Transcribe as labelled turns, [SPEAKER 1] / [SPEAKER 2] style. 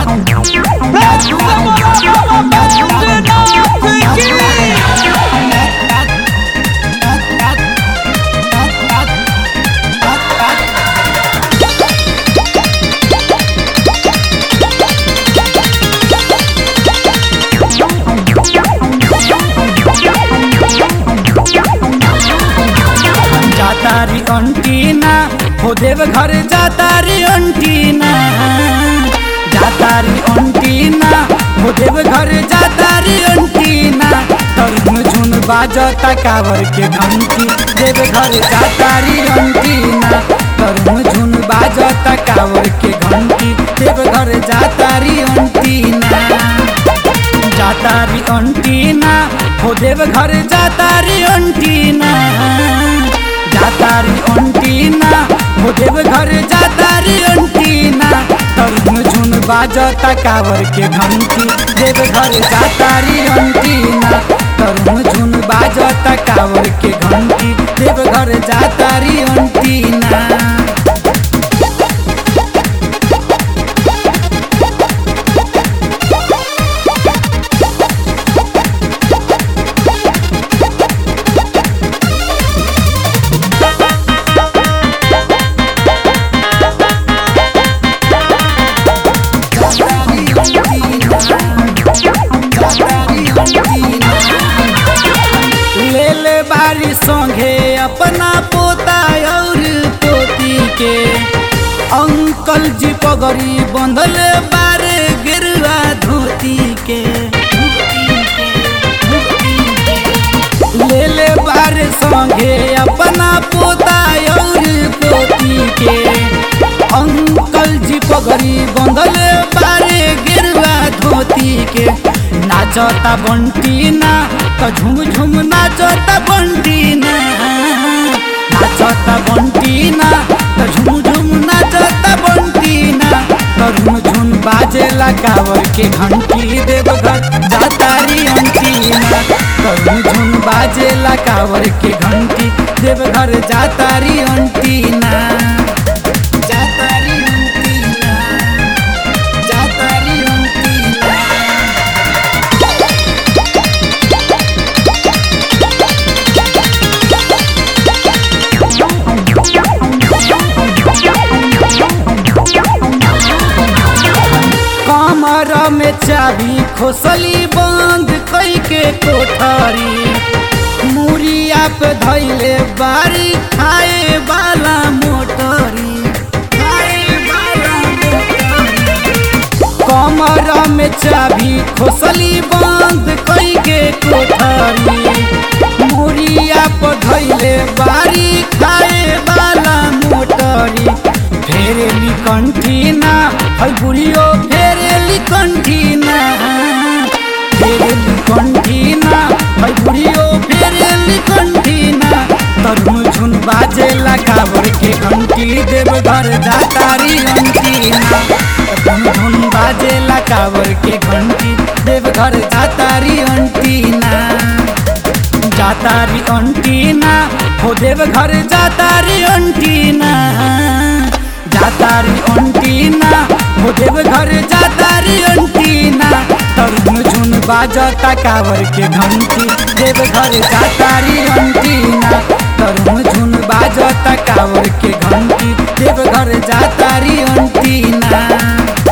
[SPEAKER 1] जातारी antenna हो देव घर जातारी antenna जातारी antenna हो देव घर जातारी अंटीना तरुण झुन बाजता कावर के घंटी देव घर जातारी अंटीना तरुण झुन बाजता कावर के घंटी देव घर जातारी अंटीना जातारी अंटीना हो देव घर जातारी अंटीना जातारी अंटीना हो देव घर जातारी अंटीना तरुण झुन बाजता कावर के घंटी देव घर जातारी अंटीना तरुण झुन बाजता कावर के घंटी देव घर जातारी अंटीना ले ले बारी संगे अपना पोता और पोती के अंकल जी पगड़ी बंधल बारे गिरवा धोती के ले ले बारे संगे अपना पोता और पोती के अंकल जी पगड़ी बंधल बारे गिरवा धोती के नाचता बंटी ना तो झुम झुम नाचता बंटी ना नाचता बंटी ना तो झुम झुम नाचता बंटी ना तरुण झुन बाजेला कावर के घंटी देवघर जातारी अंटी ना तरुण झुन बाजेला कावर के घंटी देवघर जातारी अंटी ना जातारी अंटी ना जातारी अंटी ना कमर में चाबी खोसली बंद कई के कोठरी मुरिया पे धैले बारी खाए वाला मोटरी खाए वाला मोटरी। कमर में चाबी खोसली बंद कई के कोठरी मुरिया पे धैले बारी खाए वाला मोटरी फेरेली कंठीना हई बुढ़ियो फेरेली कंठीना फेरेली कंठीना हई बुढ़ियो फेरेली कंठीना तरुण झुन बाजेला कावर के घंटी देव घर जातारी अंटीना तरुण झुन बाजेला कावर के घंटी देव घर जातारी अंटीना जातारी अंटीना हो देव घर जातारी अंटीना जातारी अंटीना हो देव घर जातारी अंटीना तरुण झुन बाजता कावर के घंटी देव घर जातारी अंटीना तरुण झुन बाजता कावर के घंटी देव घर जातारी अंटीना